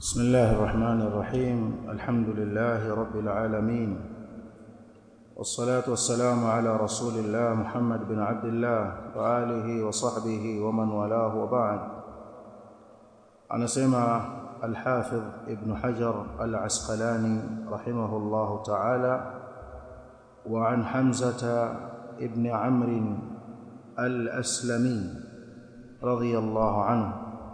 بسم الله الرحمن الرحيم الحمد لله رب العالمين والصلاة والسلام على رسول الله محمد بن عبد الله وآله وصحبه ومن والاه وبعد أنا سمع الحافظ ابن حجر العسقلاني رحمه الله تعالى وعن حمزة ابن عمرو الأسلمي رضي الله عنه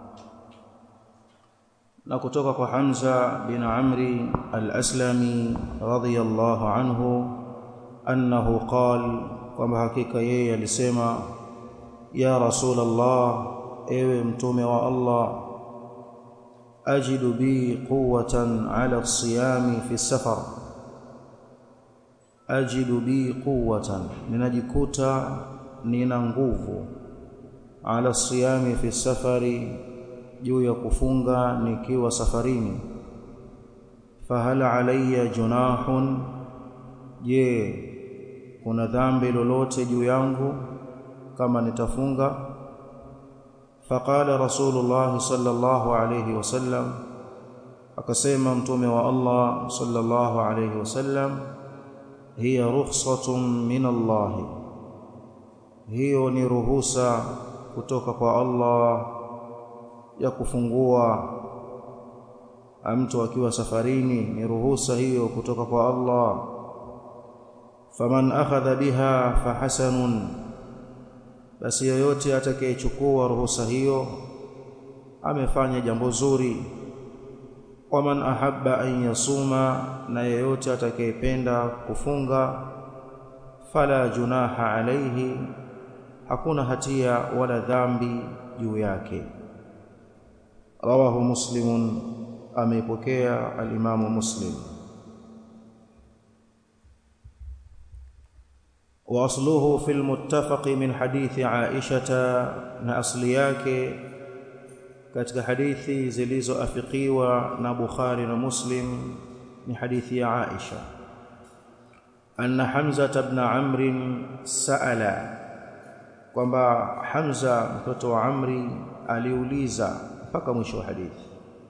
na kutoka kwa Hamza bin Amri al-Aslami radhiyallahu anhu annahu qal kwamba hakika yeye alisema ya Rasulullah ewe mtume wa Allah ajidu bi quwwatan ala siyami fi safar ajidu bi quwwatan ninajikuta nina nguvu ala siyami fi safari juu ya kufunga nikiwa safarini fahal alayya junahun je kuna dhambi lolote juu yangu kama nitafunga faqala rasulullah sallallahu alayhi wasallam akasema mtume wa Allah sallallahu alayhi wasallam hiya rukhsatun min Allah hiyo ni ruhusa kutoka kwa Allah ya kufungua mtu akiwa safarini ni ruhusa hiyo kutoka kwa Allah faman akhadha biha fahasanun basi yoyote atakayechukua ruhusa hiyo amefanya jambo zuri waman ahabba an yasuma na yeyote atakayependa kufunga fala junaha alayhi hakuna hatia wala dhambi juu yake رواه مسلم ameipokea alimamu muslim واصله في المتفق من حديث عائشه na asli yake katika hadithi zilizoafikiwa na Bukhari na Muslim ni hadithi ya Aisha anna Hamza ibn Amr sa'ala kwamba Hamza mtoto wa Amri aliuliza mpaka mwisho wa hadithi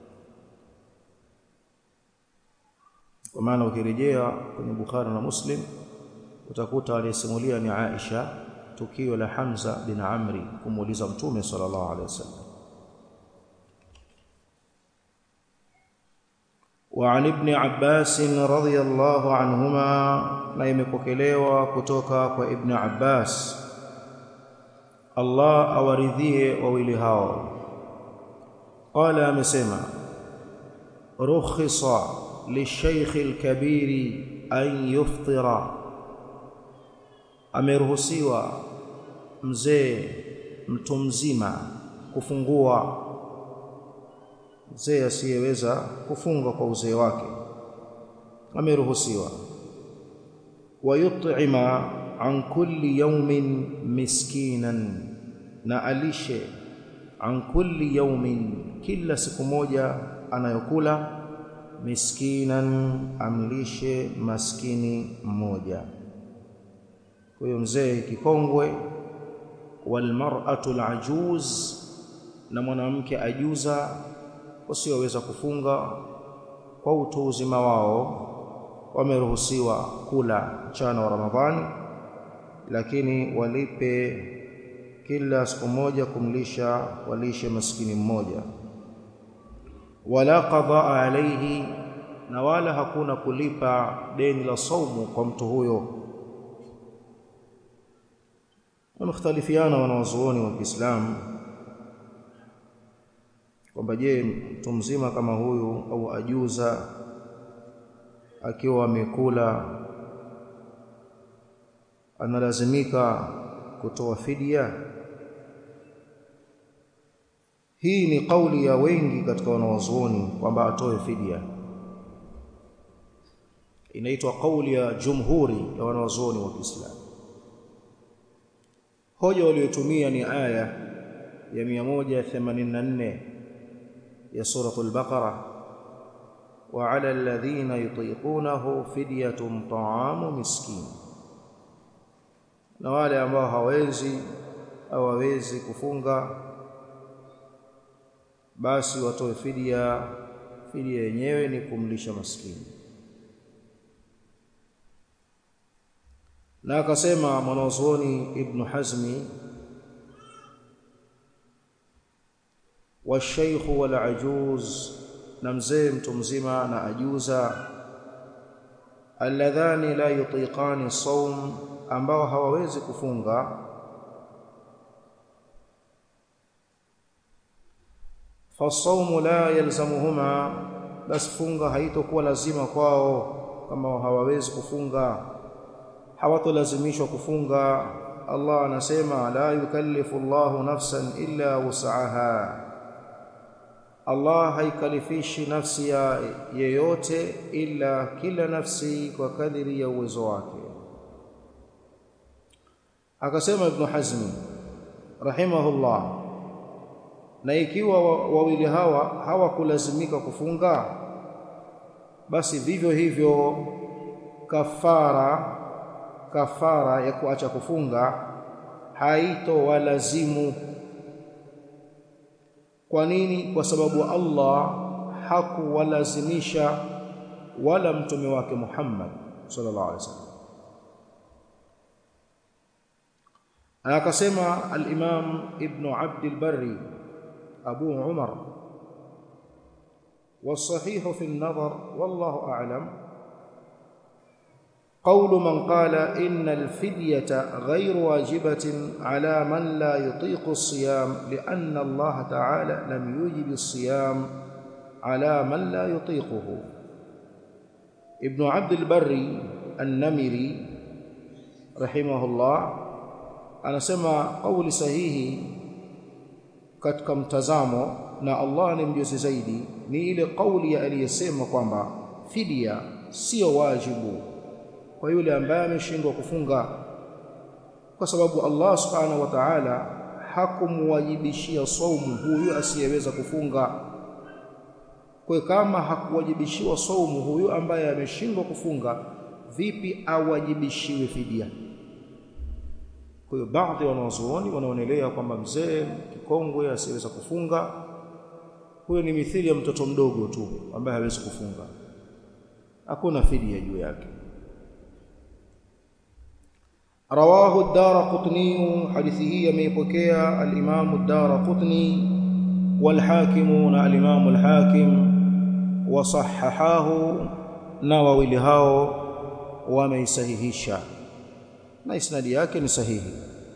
kwa maana ukirejea kwenye Bukhari na Muslim utakuta aliyesimulia ni Aisha tukio la Hamza bin Amri kumuuliza Mtume sallallahu alaihi wasallam وعن ابن عباس رضي الله عنهما na imepokelewa kutoka kwa Ibn Abbas Allah awaridhie wawili hao قال amesema rukhisa lishaykh alkabir an yuftira ameruhusiwa mzee mtu mzima kufungua mzee asiyeweza kufunga kwa uzee wake ameruhusiwa wayut'ima an kulli yawmin miskinan na alishe an kulli yawmin kila siku moja anayokula miskinan amlishe maskini mmoja huyo mzee kikongwe walmar'atu alajuz na mwanamke ajuza wasioweza kufunga kwa utu uzima wao wameruhusiwa kula mchana wa Ramadhani lakini walipe kila siku moja kumlisha walishe maskini mmoja wala qadaa alayhi na wala hakuna kulipa deni la saumu kwa mtu huyo wamekhtalifiana wanawazuoni wa Kiislamu kwamba je mtu mzima kama huyu au ajuza akiwa amekula analazimika kutoa fidia hii ni kauli ya wengi katika wanawazuoni kwamba atoe fidia inaitwa kauli ya jumhuri ya wanawazuoni wa Kiislamu hoja waliotumia ni aya ya 184 ya suratul baqara wa 'ala alladhina yutiqunahu fidyatun ta'amu miskin na wale ambao hawezi au hawezi kufunga basi watoe fidia fidia yenyewe ni kumlisha maskini na akasema mwanazuoni ibn Hazmi والشيخ والعجوز na mzee mtu mzima na ajuza alladhani la yutiqani saum ambao hawawezi kufunga fasaumu la yalzamuhuma bas funga haitokuwa lazima kwao kama hawawezi kufunga hawatolazimishwa kufunga Allah anasema la yukallifu Allahu nafsan illa wus'aha Allah haikalifishi nafsi ya yeyote ila kila nafsi kwa kadiri ya uwezo wake akasema ibn Hazmi rahimahullah na ikiwa wawili hawa hawakulazimika kufunga basi vivyo hivyo kafara kafara ya kuacha kufunga haito walazimu kwa nini kwa sababu Allah hakuwalazimisha wala mtume wake Muhammad sallallahu alaihi wasallam akasema al-Imam Ibn Abd al-Barri Abu Umar والصحيح في النظر والله أعلم قول من قال إن الفدية غير واجبة على من لا يطيق الصيام لأن الله تعالى لم يوجب الصيام على من لا يطيقه ابن عبد البر النمري رحمه الله anasema kauli sahihi katika mtazamo na Allah ni mjuzi zaidi ni ile kauli ya aliyesema kwamba fidia sio wajibu kwa yule ambaye ameshindwa kufunga kwa sababu Allah subhanahu wa ta'ala hakumwajibishia saumu huyu asiyeweza kufunga kwa kama hakuwajibishiwa saumu huyu ambaye ameshindwa kufunga vipi awajibishiwe fidia kwa hiyo baadhi ya wanazuoni wanaonelea kwamba mzee kikongwe asiyeweza kufunga huyo ni mithili ya mtoto mdogo tu ambaye hawezi kufunga hakuna fidia juu yake رواه الدارقطني حديثه يميبكيا الإمام الدارقطني والحاكم الإمام الحاكم وصححاه نووي لهاو وميسههشا na isnadi yake ni sahihi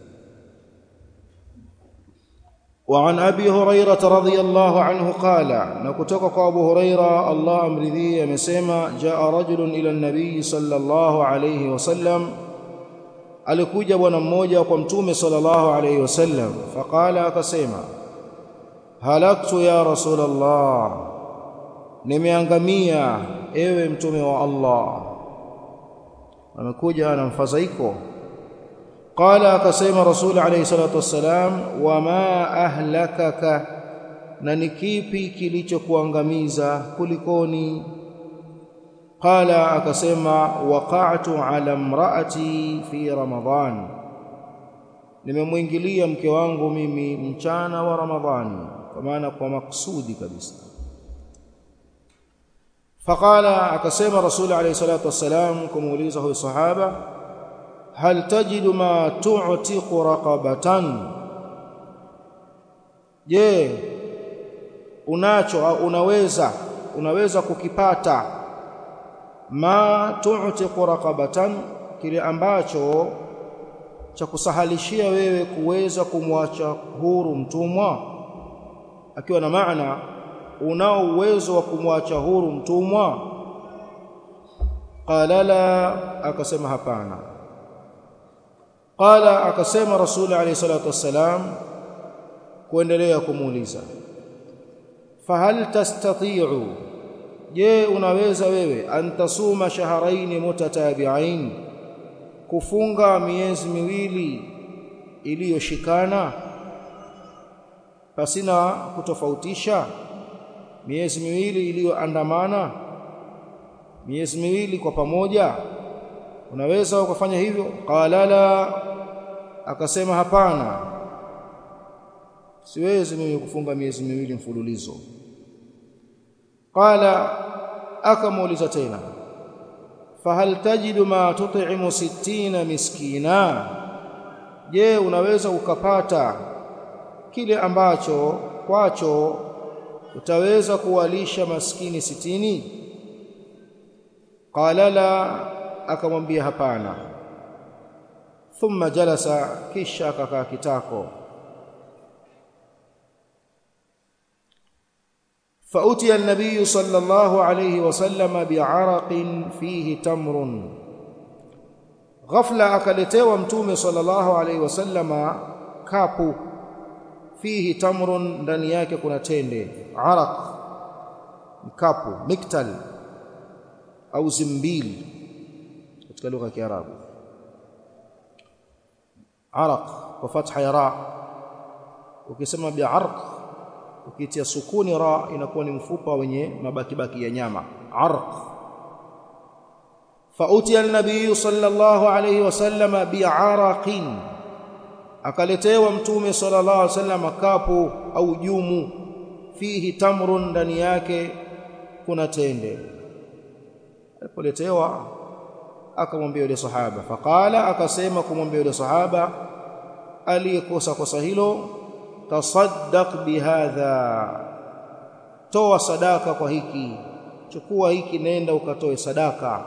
وعن ابي هريره رضي الله عنه قال نكتوك ابو هريره الله امرضي amesema جاء رجل الى النبي صلى الله عليه وسلم alikuja bwana mmoja kwa mtume sallallahu alayhi wasallam faqala akasema halaktu ya rasulullah nimeangamia ewe mtume wa Allah amekuja na mfadhaiko qala akasema rasul alayhi salatu wassalam wama ahlakaka na ni kipi kilichokuangamiza kulikoni qala akasema waqa'tu ala imraati fi ramadhan nimemwingilia mke wangu mimi mchana wa ramadhani kwa maana kwa maksudi kabisa faqala akasema rasul alayhi salatu wassalam kumuuliza huyu sahaba hal tajidu ma tu'tiqu raqabatan je unacho au unaweza unaweza kukipata ma tu'tiqu raqabatan kile ambacho cha kusahalishia wewe kuweza kumwacha huru mtumwa akiwa na maana unao uwezo wa kumwacha huru mtumwa qala la akasema hapana qala akasema rasul alayhi salatu wassalam kuendelea kumuuliza fahal tastati'u je unaweza wewe antasuma shahrayn mutatabi'ain kufunga miezi miwili iliyoshikana pasina kutofautisha miezi miwili iliyoandamana miezi miwili kwa pamoja unaweza ukafanya hivyo qala la akasema hapana siwezi mimi kufunga miezi miwili mfululizo qala akamuuliza tena fahal tajidu ma tut'imu sittina miskina je unaweza ukapata kile ambacho kwacho utaweza kuwalisha maskini sitini qala la akamwambia hapana thumma jalasa kisha akakaa kitako فأتي النبي صلى الله عليه وسلم بعرق فيه تمر غفلة أكلتوا متومه صلى الله عليه وسلم كابو فيه تمر ndani yake kuna tende araq mkapu miktal au zimbil katika lugha ya Kiarabu araq kwa fatha ya ra ukisema bi'arq ukitia sukuni ra inakuwa ni mfupa wenye mabaki baki ya nyama arq فأتي النبي صلى الله عليه وسلم بعرق akaletewa mtume sallallahu alaihi wasallam kapu au jumu fihi tamrun ndani yake kuna tende alipoletewa akamwambia yule sahaba faqala akasema kumwambia yule sahaba aliyekosa kosa hilo tasaddaq bihadha toa sadaka kwa hiki chukua hiki nenda ukatoe sadaka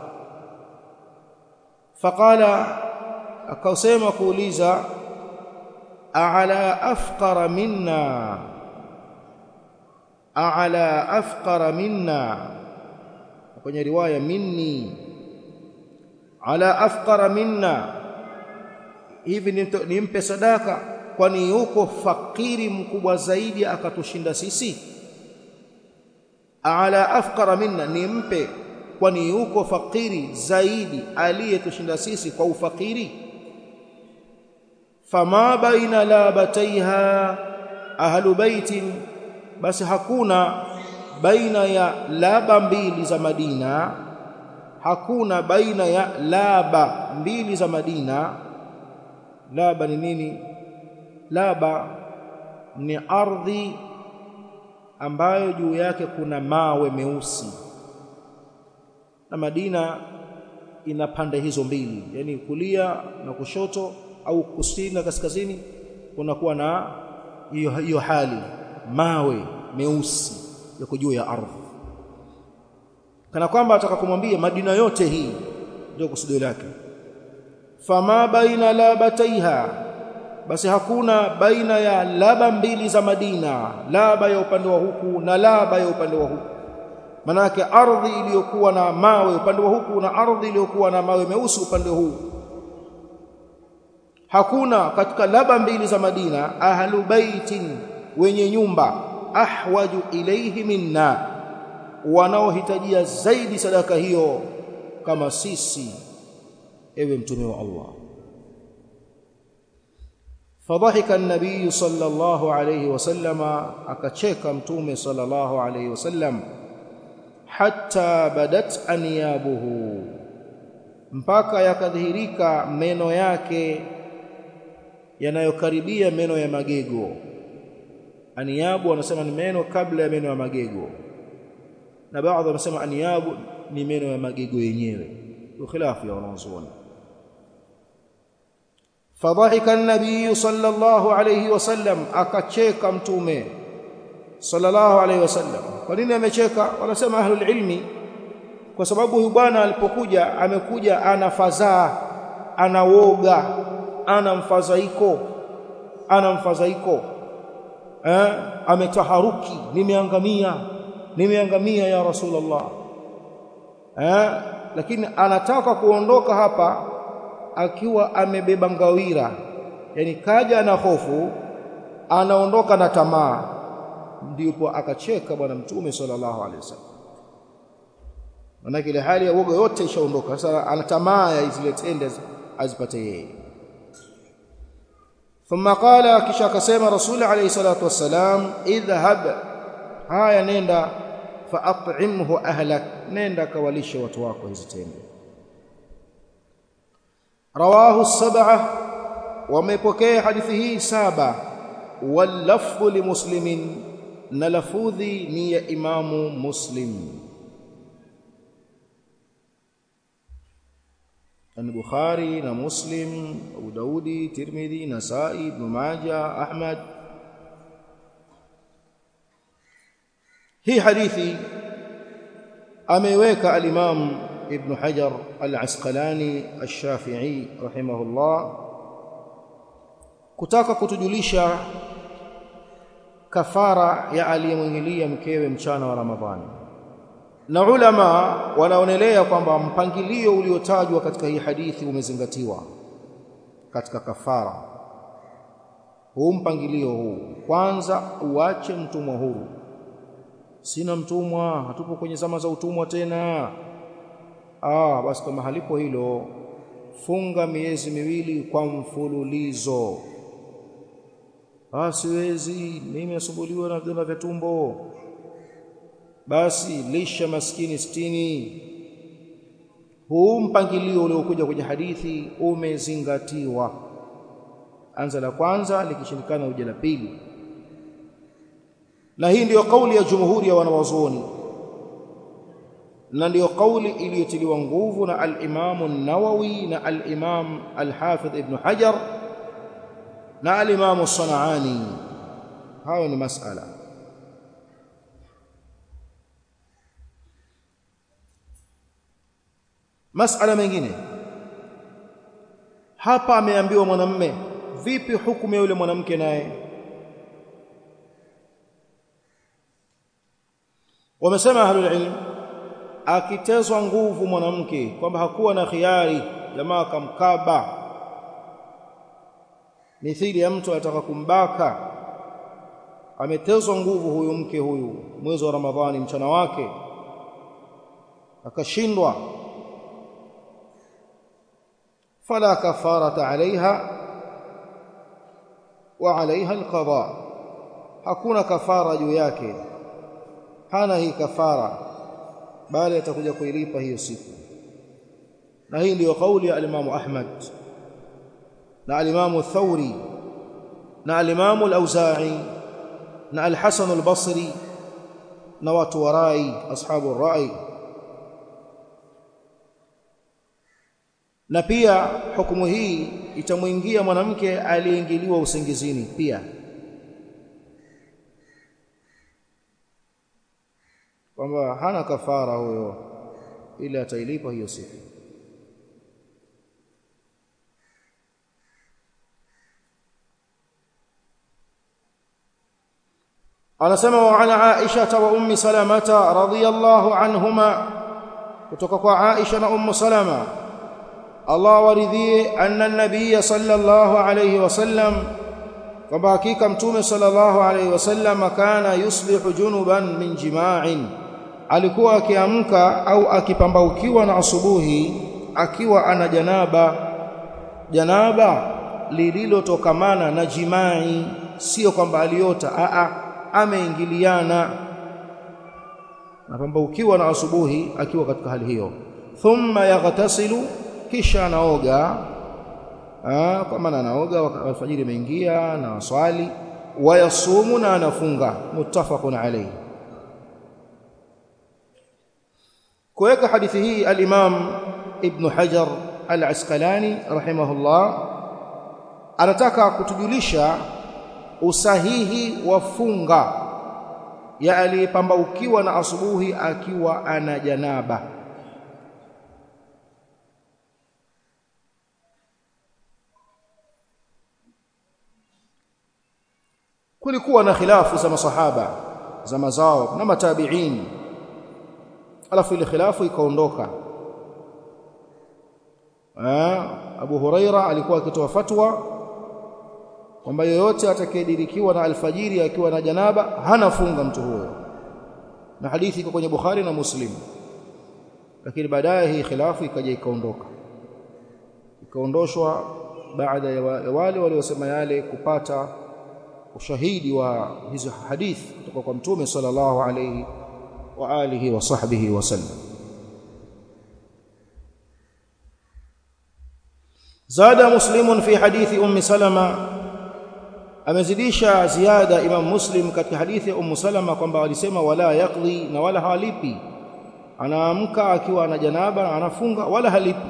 faqala akasema kuuliza a'la afqara minna a'la afqara minna kwenye riwaya minni ala afqara minna hivi nimpe sadaka kwani yuko fakiri mkubwa zaidi akatushinda sisi ala afqara minna nimpe kwani yuko fakiri zaidi aliyetushinda sisi kwa ufakiri fama baina labataiha ahlu baitin basi hakuna baina ya laba mbili za Madina hakuna baina ya laba mbili za Madina laba ni nini laba ni ardhi ambayo juu yake kuna mawe meusi na Madina ina pande hizo mbili yani kulia na kushoto au kusini na kaskazini kunakuwa na hiyo hiyo hali mawe meusi yako juu ya ardhi kana kwamba ataka kumwambia Madina yote hii ndio kusudio lake fama baina labataiha basi hakuna baina ya laba mbili za Madina laba ya upande wa huku na laba ya upande wa huku manake ardhi iliyokuwa na mawe upande wa huku na ardhi iliyokuwa na mawe meusi upande huu hakuna katika laba mbili za Madina ahlu baitin wenye nyumba ahwaju ilayhi minna wanaohitajia zaidi sadaka hiyo kama sisi ewe mtume wa Allah فضحك النبي صلى الله عليه وسلم akacheka mtume صلى الله عليه وسلم hatta badat anyabuhu mpaka yakadhihirika meno yake yanayokaribia meno ya magego aniyabu wanasema ni meno kabla ya meno ya magego na baadhi wanasema aniyabu ni meno ya magego yenyewe ukhilafu ya wanazuoni fadhahika an-nabiy sallallahu alayhi wasallam akacheka mtume sallallahu alayhi wasallam kwa nini amecheka wanasema ahlul ilmi kwa sababu huyu bwana alipokuja amekuja ana fadhaa ana woga ana mfadhaiko ana mfadhaiko eh ametaharuki nimeangamia nimeangamia ya rasulullah eh lakini anataka kuondoka hapa akiwa amebeba ngawira yani kaja na hofu anaondoka na tamaa ndipo akacheka bwana mtume sallallahu alaihi wasallam manake ile hali ya woga yote ishaondoka sasa ana tamaa ya zile tende azipate yeye ثم قال kisha akasema rasul alayhi salatu wassalam idhhab haya nenda faat'imhu ahlak nenda kawalishe watu wako hizi tende rawahu as-sab'a wamepokea hadithi hii saba wal lafdhu limuslimin na lafudhi ni ya Imamu Muslim ni Bukhari na Muslim Abu Daudi Tirmidhi Nasai Ibn Majah Ahmad hii hadithi ameweka al-Imam Ibn Hajar al-Asqalani al-Shafi'i rahimahullah kutaka kutujulisha kafara ya aliyemwingilia mkewe mchana wa Ramadhani na ulama wanaonelea kwamba mpangilio uliotajwa katika hii hadithi umezingatiwa katika kafara huu mpangilio huu kwanza uache mtumwa huru sina mtumwa hatupo kwenye zama za utumwa tena ah basi kama halipo hilo funga miezi miwili kwa mfululizo ah siwezi mimi nasumbuliwa na vidonda vya tumbo basi lisha maskini sitini huu mpangilio uliokuja kwenye hadithi umezingatiwa anza la kwanza likishindikana uje la pili na hii ndiyo kauli ya jumhuri ya wanawazuoni na ndiyo kauli iliyotiliwa nguvu na al-Imam an-Nawawi na al-Imam al-Hafidh Ibn Hajar na al-Imam as-Sana'ani hayo ni masala masala mengine hapa ameambiwa mwanamme vipi hukumu ya yule mwanamke naye wamesema ahlul ilm akitezwa nguvu mwanamke kwamba hakuwa na khiari jamaa akamkaba mithili ya mtu anataka kumbaka ametezwa nguvu huyu mke huyu mwezi wa ramadhani mchana wake akashindwa fala kafarata alaiha wa alaiha alqada hakuna kafara juu yake hana hii kafara bali atakuja kuilipa hiyo siku na hii ndiyo kauli ya alimamu Ahmad na alimamu Thawri na alimamu al-Auza'i na al-Hasan al-Basri na watu wa rai ashabu rai na pia hukumu hii itamwingia mwanamke aliyeingiliwa usingizini pia kwamba hana kafara huyo ili atailipa hiyo siku anasema wa ana Aisha wa ummi Salamata radhiyallahu anhuma kutoka kwa Aisha na ummu Salama Allah waridhie anna an-nabiy sallallahu alayhi wasallam kwamba hakika mtume sallallahu alayhi wasallam kana yusbihu junuban min jima'in alikuwa akiamka au akipambaukiwa na asubuhi akiwa ana janaba janaba lililotokamana na jimai sio kwamba aliota a a ameingiliana napambaukiwa na asubuhi akiwa katika hali hiyo thumma yaghtasilu kisha anaoga kwa maana anaoga alfajiri imeingia na swali wayasumu na anafunga muttafaqun alayhi kuweka hadithi hii al-Imam Ibn Hajar al-Asqalani rahimahullah anataka kutujulisha usahihi wa funga ya aliyepambaukiwa na asubuhi akiwa ana janaba kulikuwa na khilafu za masahaba za mazao na matabi'in alafu ile khilafu ikaondoka Abu Huraira alikuwa akitoa fatwa kwamba yoyote atakayedirikiwa na alfajiri akiwa na janaba hana funga mtu huyo na hadithi iko kwenye Bukhari na Muslim lakini baadaye hii khilafu ikaja ikaondoka ikaondoshwa baada ya wale waliosema yale kupata ushahidi wa hizo hadithi kutoka kwa mtume sallallahu alayhi wa alihi wa sahbihi wasallam زاد مسلم في حديث ام سلمة amezidisha ziada Imam Muslim katika hadithi ya Ummu Salama kwamba walisema wala yaqdi na wala halipi anaamka akiwa ana janaba na anafunga wala halipi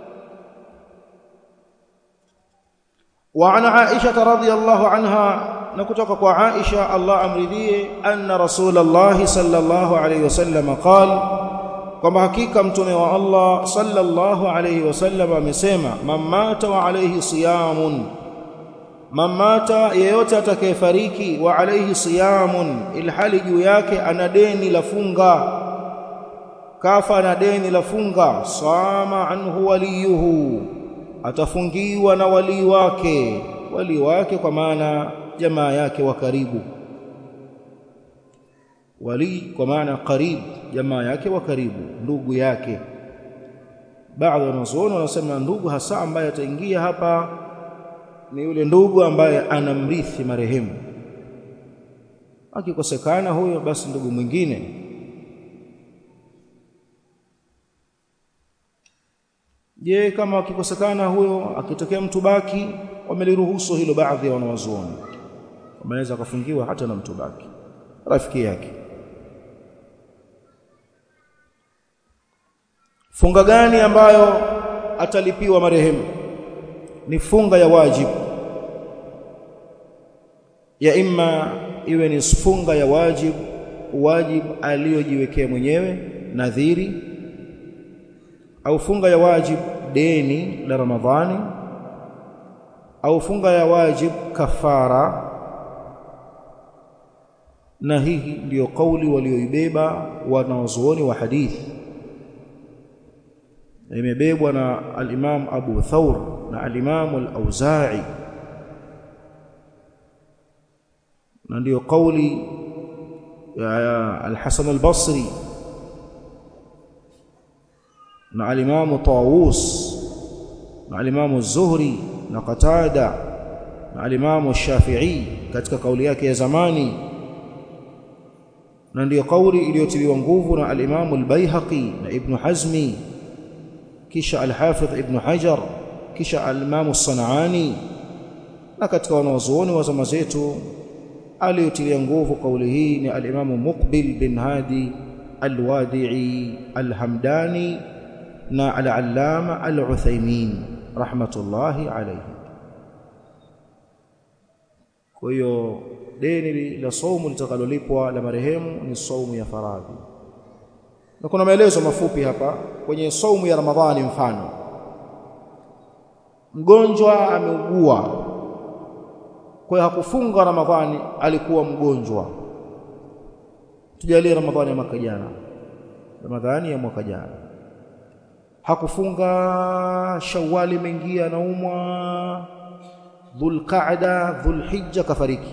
وعن عائشة رضي الله عنها نكتك عائشة الله أمرذيه أن رسول الله صلى الله عليه وسلم قال كما حقيقة متومي الله صلى الله عليه وسلم مسيما من مات وعليه صيام من مات yeyote atakayefariki wa alayhi siyamun ilhali juu yake ana deni la funga kafa na deni la funga sama anhu waliyuhu atafungiwa na walii wake walii wake kwa maana jamaa yake wa karibu wali kwa maana karibu jamaa yake wa karibu ndugu yake baadhi ya wanazuoni wanasema ndugu hasa ambaye ataingia hapa ni yule ndugu ambaye anamrithi marehemu akikosekana huyo basi ndugu mwingine je kama akikosekana huyo akitokea mtu baki wameliruhusu hilo baadhi ya wanawazuoni wanaweza kufungiwa hata na mtu baki rafiki yake funga gani ambayo atalipiwa marehemu ni funga ya wajibu ya imma iwe ni funga ya wajibu wajibu aliyojiwekea mwenyewe nadhiri au funga ya wajibu deni la ramadhani au funga ya wajibu kafara na hii ndiyo kauli walioibeba wanazuoni wa hadithi imebebwa na al-Imam Abu Thawr na al-Imam al-Auza'i na ndiyo kauli ya al-Hasan al-Basri na al-Imam Tawus na al-Imam az-Zuhri na Qatada na al-Imam shafii katika kauli yake ya zamani na ndiyo kauli iliyotiliwa nguvu na al-Imam al-Baihaqi na Ibn Hazmi kisha al-Hafidh Ibn Hajar kisha al-Imam as-Sanani na katika wanazuoni wa zama zetu aliyotilia nguvu kauli hii ni al-Imam Muqbil bin Hadi al-Wadi'i al-Hamdani na al-Allama al-Uthaymeen rahmatullahi alayhi kwa hiyo deni la saumu litakalolipwa la marehemu ni saumu ya faradhi na kuna maelezo mafupi hapa kwenye saumu ya Ramadhani mfano mgonjwa ameugua kwa hiyo hakufunga Ramadhani alikuwa mgonjwa tujalie Ramadhani ya mwaka jana Ramadhani ya mwaka jana hakufunga Shawwali imeingia anaumwa Dhulqa'da Dhulhijja kafariki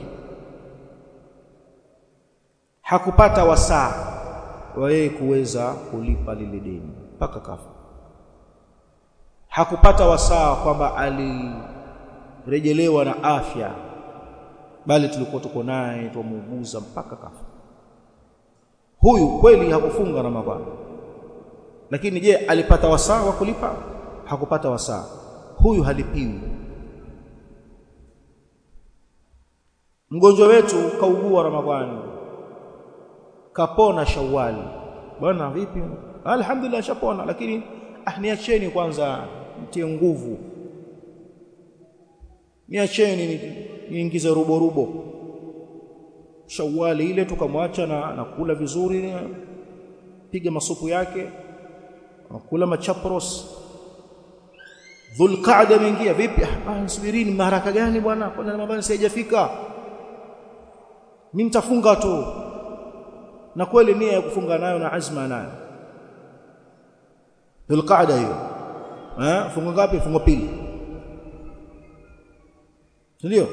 hakupata wasaa wa yeye kuweza kulipa lile deni mpaka kafa hakupata wasaa kwamba alirejelewa na afya bali tulikuwa tuko naye tumuuguza mpaka kafa huyu kweli hakufunga Ramadhani lakini je alipata wasaa wa kulipa hakupata wasaa huyu halipiwi mgonjwa wetu kaugua Ramadhani kapona Shawwali bwana vipi alhamdulillah shapona lakini ah niacheni kwanza mtie nguvu niacheni niingize rubo rubo Shawwali ile tukamwacha na nakula vizuri piga masupu yake nakula machapros Dhulqa'da imeingia vipi ah subirini maharaka gani bwana kwa Ramadhani haijafika mimi nitafunga tu na kweli nia ya kufunga nayo na azma nayo Dhulqa'da hiyo eh funga ngapi funga pili ndio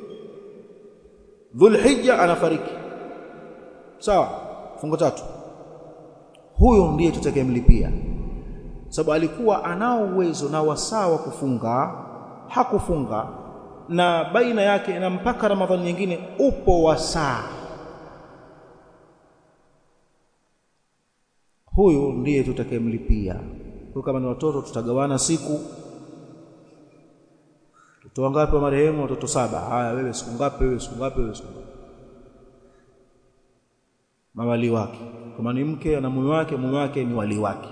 Dhulhijja anafariki sawa funga tatu huyo ndiye tutakayemlipia sababu alikuwa anao uwezo na wasaa wa kufunga hakufunga na baina yake na mpaka Ramadhani nyingine upo wasaa huyu ndiye tutakayemlipia kwa kama ni watoto tutagawana siku watoto wangapi wa marehemu watoto saba haya wewe siku ngapi wewe siku ngapi wewe siku ngapi mawali wake kama ni mke ana mume wake mume wake ni wali wake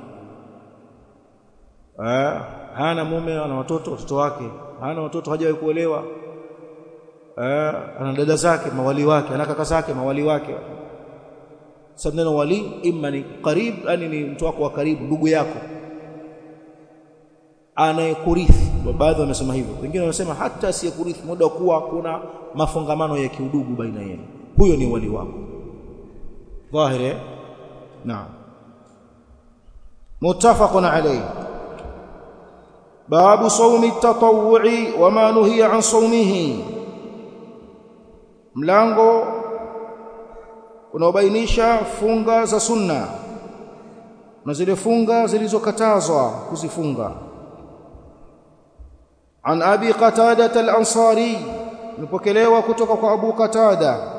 eh hana mume ana watoto watoto wake hana watoto hajawahi kuolewa eh ana dada zake mawali wake ana kaka zake mawali wake sababu neno wali imma ni karibu yani ni mtu wako wa karibu ndugu yako anayekurithi baadhi wamesema hivyo wengine wanasema hata asiyekurithi muda kuwa kuna mafungamano ya kiudugu baina yenu huyo ni wali wako dhahiri naam muttafaqun alayhi babu sawmi at-tatawwu'i wa ma nuhiya an sawmihi mlango unaobainisha funga za sunna na zile funga zilizokatazwa kuzifunga عن ابي قتاده الانصاري نپokelewa kutoka kwa abu qatada